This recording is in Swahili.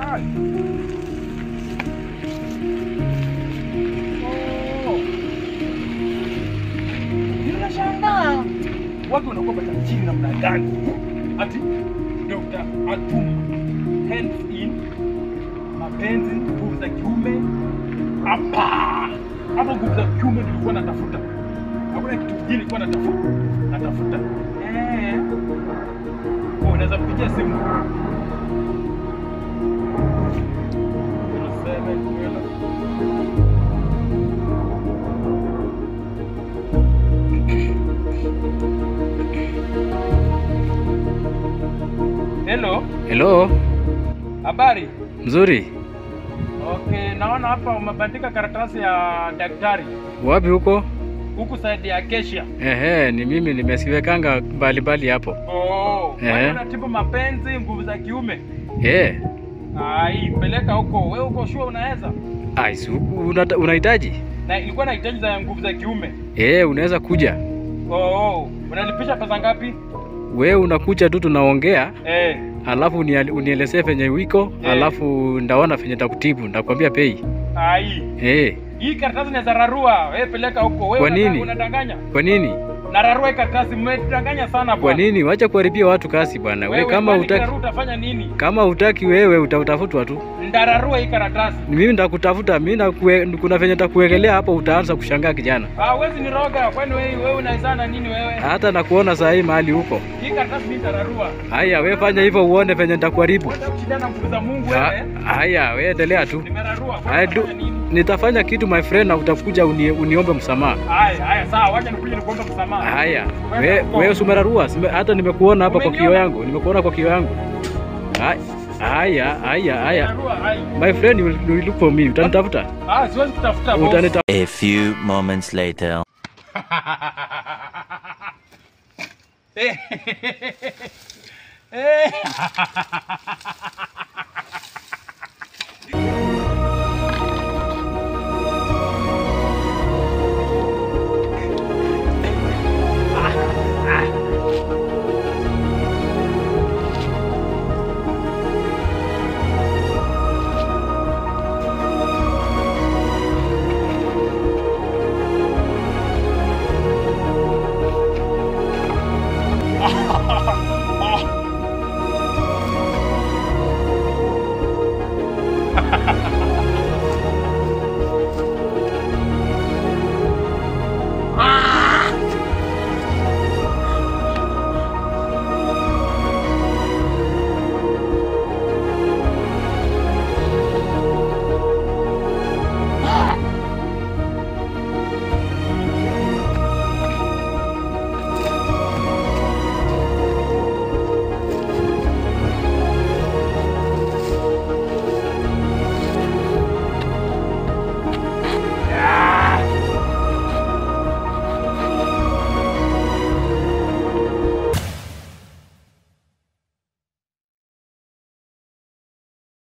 Ai. Oh. Ninashangaa watu wanakuwa matajiri namna gani? Ati Dr. Atuma hands in mapenzi, nguvu za kiume hapa hapo, nguvu za kiume nilikuwa natafuta, hakuna kitu kingine nilikuwa natafuta natafuta. Eh, oh, unaweza kupigia simu Tuseme kweli. Hello, Hello, habari? mzuri. Okay, naona hapa umebandika karatasi ya daktari Wapi huko? huku side ya Acacia. Ehe, ni mimi nimesiwekanga mbalimbali hapo. Oh, Eh. wewe unatibu mapenzi, nguvu za kiume. Eh, Ai, peleka huko. Wewe uko sure unaweza? ai, si huku unata- unahitaji? Na ilikuwa nahitaji za nguvu za kiume. Eh, unaweza kuja. Oh, oh. Unalipisha pesa ngapi? We unakuja tu tunaongea, Eh. alafu unia- unielezee venye wiko, Eh. alafu ndaona venye takutibu, ndakwambia pei. Ai. Eh, Hii karatasi ni za rarua. Wewe peleka huko. Wewe Kwa unataka- nini? unadanganya? kwa nini? Na rarua hii karatasi mmetudanganya sana Kwa bwana. nini? Wacha kuharibia watu kasi bwana. We Wewe kama kwani utaki, kirarua utafanya nini? kama utaki wewe utatafutwa tu. Ndararua hii karatasi. Mimi ndakutafuta, mimi nakue, kuna venye takuwekelea hapa, utaanza kushangaa kijana. Ah, wewe ni roga. Kwani wewe wewe unaizana nini wewe? Hata nakuona saa hii mahali huko. Hii karatasi mimi ndararua. Haya, we fanya hivyo uone venye nitakuharibu. Wewe kushindana na nguvu za Mungu Ha- wewe. Haya, we endelea tu. Nimerarua. Haya, du- Unafanya nini? nitafanya kitu my friend, na utakuja uni, uniombe msamaha. Haya, haya sawa, wacha nikuje nikuombe msamaha. Haya, Wewe we, uko- we usimerarua, sime- hata nimekuona hapa kwa Umeniona? kio yangu, nimekuona kwa kio yangu. Haya, haya, haya, haya. Nimerarua, hai. My friend, you will, you will look for me. Utanitafuta? Ah, siwezi kutafuta boss. Utanita A few moments later. Eh. Eh.